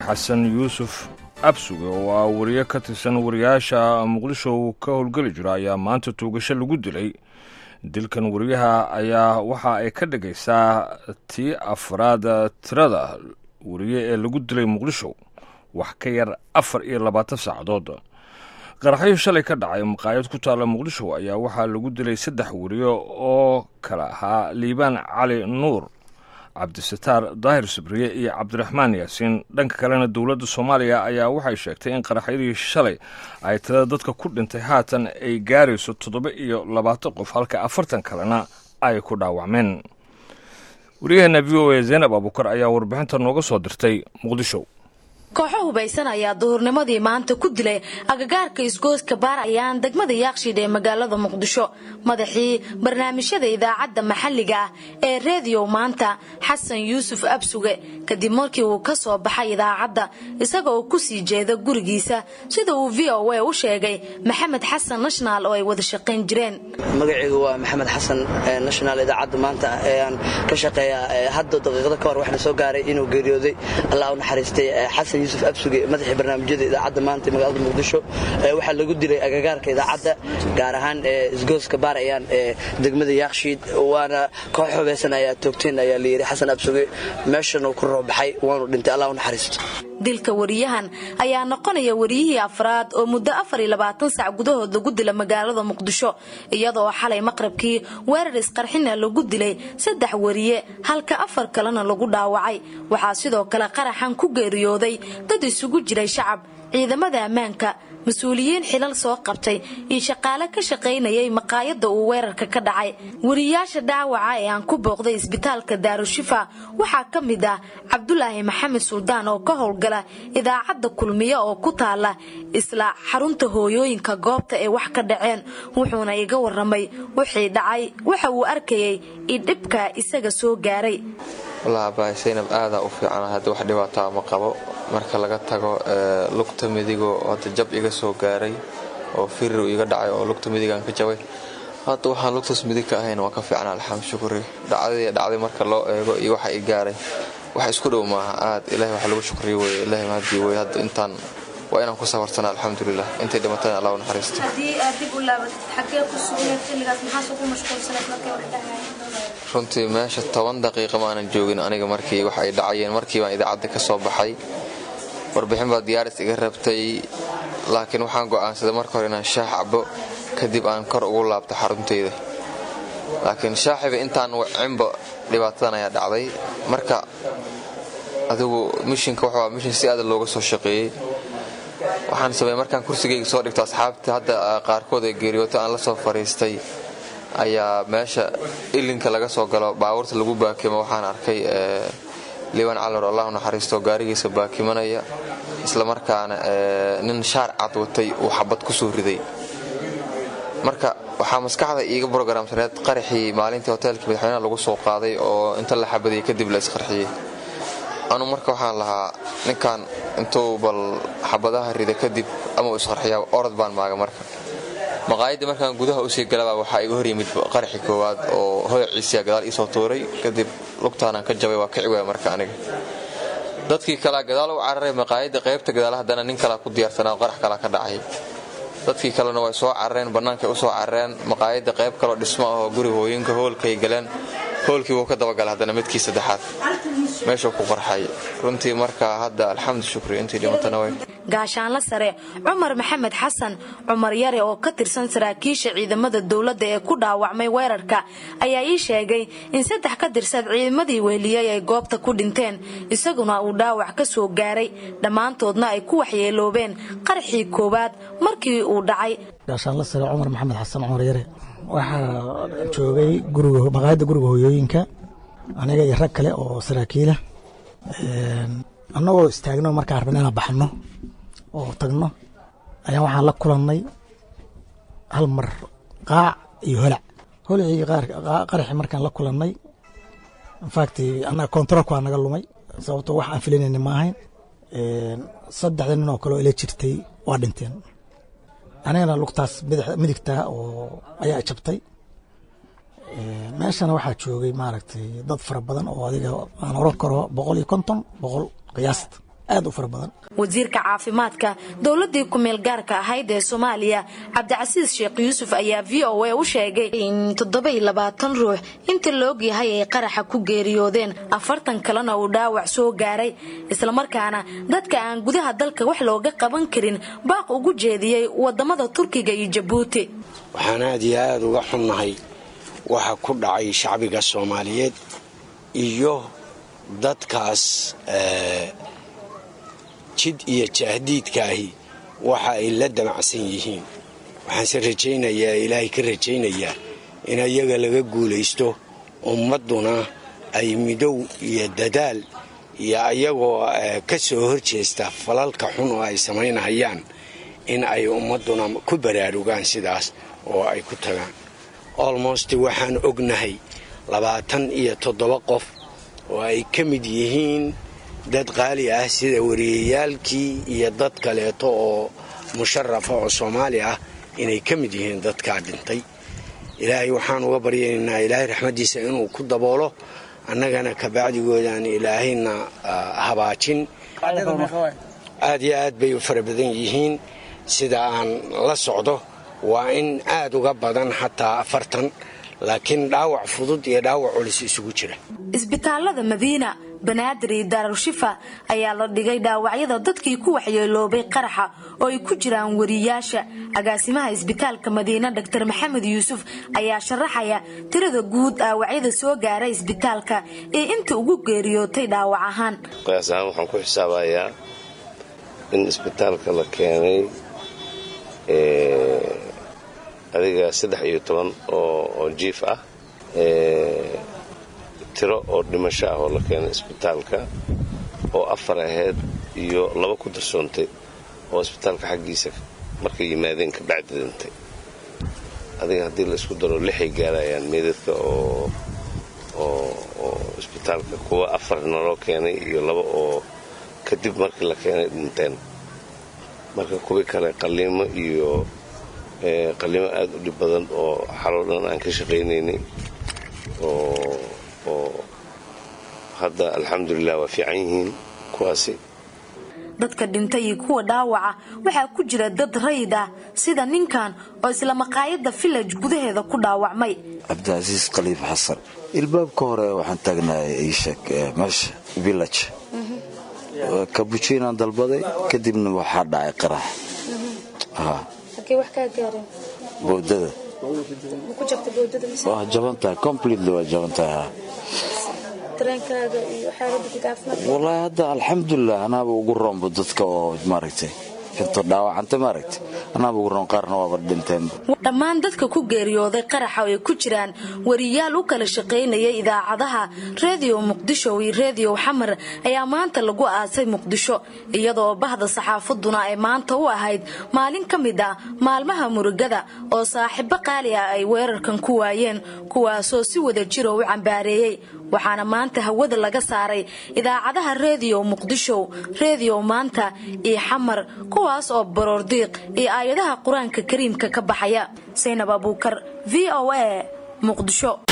xasan yuusuf absuge oo ah wariye ka tirsan wariyaasha muqdisho uu ka howlgeli jiro ayaa maanta tuugasho lagu dilay dilkan wariyaha ayaa waxa ay ka dhigaysaa tii afraad tirada wariye ee lagu dilay muqdisho wax ka yar afar iyo labaatan saacadood qaraxyo shalay ka dhacay maqaayad ku taalla muqdisho ayaa waxaa lagu dilay saddex wariye oo kala ahaa liibaan cali nuur cabdisataar daahir sabriye iyo cabdiraxmaan yaasiin dhanka kalena dowladda soomaaliya ayaa waxay sheegtay in qaraxyadii shalay ay tirada dadka ku dhintay haatan ay gaarayso toddoba iyo labaatan qof halka afartan kalena ay ku dhaawacmeen waryaheena v o a zaynab abuukar ayaa warbixinta nooga soo dirtay muqdisho kooxo hubaysan ayaa duhurnimadii maanta ku dilay agagaarka isgooska baarayaan degmada yaaqshiid ee magaalada muqdisho madaxii barnaamijyada idaacadda maxalliga ah ee reediyo maanta xasan yuusuf absuge kadib markii uu ka soo baxay idaacadda isagoo ku sii jeeda gurigiisa sida uu v o a u sheegay maxamed xasan nathonal oo ay wada shaqayn jireen magacaygu waa maxamed xasan nathonal idaacadda maanta aan ka shaqeeya hadda daqiiqada ka hor waxna soo gaaray inuu geeriyooday allah u naxariistay xasan yusuf absuge madaxii barnaamijyada idaacadda maanta ee magaalada muqdisho waxaa lagu dilay agagaarka idaacadda gaar ahaan isgooska baarayaan ee degmada yaakshiid waana koox hubeysan ayaa toogteen ayaa layidhi xasan absuge meeshanuu ku roobaxay waanu dhintay allah u naxariisto dilka wariyahan ayaa noqonaya wariyihii afraad oo muddo afar iyo labaatan sac gudahood lagu dila magaalada muqdisho iyadoo xalay maqrabkii weerar isqarxina lagu dilay saddex wariye halka afar kalena lagu dhaawacay waxaa sidoo kale qaraxan ku geeriyooday dad isugu jiray shacab ciidamada ammaanka mas-uuliyiin xilal soo qabtay iyo shaqaale ka shaqaynayay maqaayadda uu weerarka ka dhacay wariyaasha dhaawaca ee aan ku booqday isbitaalka daarushifa waxaa ka mid ah cabdulaahi maxamed suldaan oo ka howlgala idaacadda kulmiye oo ku taala isla xarunta hooyooyinka goobta ee wax ka dhaceen wuxuuna iga waramay wixii dhacay waxa uu arkayay idhibka isaga soo gaaray wallaahi saynab aadaa u fiican hadda wax dhibaataa ma qabo marka laga tago lugta midigoo hadda jab iga soo gaaray oo firir iga dhacay oo lugta midigaan ka jabay hadda waxaan lugtaas midig ka ahayn waa ka fiicna alxamd shukri dhacdadii dhacday marka loo eego iyo waxa i gaaray wax isku dhow maaha aad ilahay wax lagu shukriyo wey ilahay mahadii wey hadda intaan waa inaan ku safarsana alxamdulilah intay dhimatana allah u naxariisto runtii meesha toban daqiiqa maanan joogin aniga markii wax ay dhacayeen markii baan idaacadda ka soo baxay warbixin baa diyaaris iga rabtay laakiin waxaan go'aansaday marka hore inaan shaax cabo kadib aan kor ugu laabto xaruntayda laakiin shaaxiba intaan wacinba dhibaatadan ayaa dhacday marka adigu mishinka wuxuu mishin si aada looga soo shaqeeyey waxaan sameeyey markaan kursigayga soo dhigto asxaabta hadda qaarkood ay geeriyooto aan la soo fariistay ayaa meesha ilinka laga soo galo baabuurta lagu baakimo waxaan arkay liban calor allahu naxariisto gaarigiisa baakimanaya islamarkaana nin shaar cad watay uu xabad ku soo riday marka waxaa maskaxda iiga brograamsaneed qaraxii maalintii hoteelkii madaxweynaha lagu soo qaaday oo inta la xabadiyey kadib la isqarxiyey anu marka waxaan lahaa ninkan intuu bal xabadaha rida kadib ama uu isqarxiyaa orod baan maaga marka maqaayaddii markaan gudaha usii galaba waxaa iga hor yimid qaraxi koowaad oo hoyciisiya gadaal iisoo tuuray kadib lugtaanaan ka jabay waa kici waaya marka aniga dadkii kalea gadaal u cararay maqaayadda qaybta gadaal haddana nin kalea ku diyaarsanaa qarax kalea ka dhacay dadkii kalena way soo carareen bannaankay u soo carareen maqaayadda qayb kaloo dhismo ahoo guri hooyinka hoolkay galeen hoolkii wuu ka dabagalay haddana midkii saddexaad meeshuu ku qarxay runtii marka hadda alxamdu shukri intii dhimatana way gaashaanla sare cumar maxamed xasan cumar yare oo ka tirsan saraakiisha ciidamada dowladda ee ku dhaawacmay weerarka ayaa ii sheegay in saddex ka tirsan ciidamadii weheliyey ay goobta ku dhinteen isaguna uu dhaawac ka soo gaaray dhammaantoodna ay ku waxyeeloobeen qaraxii koowaad markii uu dhacay gaashaanla sare cumar maxamed xasan cumar yare waxaa joogay maqaayadda guriga hooyooyinka aniga iyo rag kale oo saraakiila annagoo istaagno markaan rabna inaan baxno oo tagno ayaa waxaan la kulannay hal mar qaac iyo holac holacii qaraxi markaan la kulannay infact annaga kontaroolka waa naga lumay sababtoo wax aan filanayna ma ahayn saddexda nin oo kale oo ila jirtay waa dhinteen anigana lugtaas midigta oo ayaa jabtay meeshana waxaa joogay maaragtay dad fara badan oo adiga aan oran karo boqol iyo konton boqol qiyaasta aad u fara badan wasiirka caafimaadka dowladii kumeel gaarka ahayd ee soomaaliya cabdicasiis sheekh yuusuf ayaa v o a u sheegay in toddobayilabaatan ruux inta la ogyahay ay qaraxa ku geeriyoodeen afartan kalena uu dhaawac soo gaaray islamarkaana dadka aan gudaha dalka wax looga qaban karin baaq ugu jeediyey wadamada turkiga iyo jabuuti waxaan aad iyo aada uga xunnahay waxa ku dhacay shacbiga soomaaliyeed iyo dadkaas jid iyo jahdiidkaahi waxa ay la damacsan yihiin waxaanse rajaynayaa ilaahay ka rajaynayaa in ayaga laga guulaysto ummadduna ay midow iyo dadaal iyo ayagoo ka soo horjeesta falalka xun oo ay samaynahayaan in ay ummadduna ku baraarugaan sidaas oo ay ku tagaan olmost waxaan ognahay labaatan iyo toddoba qof oo ay ka mid yihiin dad qaali ah sida wariyayaalkii iyo dad kaleeto oo musharafa oo soomaali ah inay ka mid yihiin dadkaa dhintay ilaahay waxaan uga baryaynaa ilaahay raxmaddiisa inuu ku daboolo annagana kabacdigoodaan ilaahayna habaajin aad iyo aad bay u fara badan yihiin sida aan la socdo waa in aad uga badan xataa afartan laakiin dhaawac fudud iyo dhaawac culus isugu jira isbitaalada madiina banaadir iyo daarushifa ayaa la dhigay dhaawacyada dadkii ku waxyeeloobay qaraxa oo ay ku jiraan wariyaasha agaasimaha isbitaalka madiina dr maxamed yuusuf ayaa sharaxaya tirada guud dhaawacyada soo gaara isbitaalka ee inta ugu geeriyootay dhaawac ahaan qiyaas ahaan waxaan ku xisaabayaa in isbitaalka la keenay adiga saddex iyo toban oo jiif ah tiro oo dhimasho ah oo la keenay isbitaalka oo afar ahayd iyo laba ku darsoontay oo isbitaalka xaggiisa markay yimaadeen kabacdi dhintay adiga haddii la isku daro lixay gaarayaan meedadka oo oo isbitaalka kuwa afar naloo keenay iyo laba oo kadib markii la keenay dhinteen marka kuwii kale qalliimo iyo qalliimo aada u dhib badan oo xaloo dhan aan ka shaqaynaynay oo hadda alxamdulilah waa fiican yihiin kuwaasi dadka dhintay iyo kuwa dhaawaca waxaa ku jira dad rayid ah sida ninkan oo isla maqaayadda village gudaheeda ku dhaawacmay cabdicasiis khaliif xasan ilbaabka hore waxaan taagnahay iisheeg meesha village kabujiinaan dalbaday kadibna waxaa dhacay qarax bowdada waa jabantahay completely waa jabantahay wallaahi hadda alxamdulilah anaaba ugu roonba dadka oo maaragtay inta dhaawacanta maaragtay anaaba ugu roon qaarna waaba dhinteenba dhammaan dadka ku geeriyooday qaraxa ay ku jiraan wariyaal u kala shaqaynayay idaacadaha reediyo muqdisho iyo reediyo xamar ayaa maanta lagu aasay muqdisho iyadoo bahda saxaafaduna ay maanta u ahayd maalin ka mid ah maalmaha murugada oo saaxiibo qaali ah ay weerarkan ku waayeen kuwaasoo si wada jiro u cambaareeyey waxaana maanta hawada laga saaray idaacadaha reediyo muqdisho reediyo maanta iyo xamar kuwaas oo baroordiiq iyo aayadaha qur-aanka kariimka ka baxaya saynab abuukar v o a muqdisho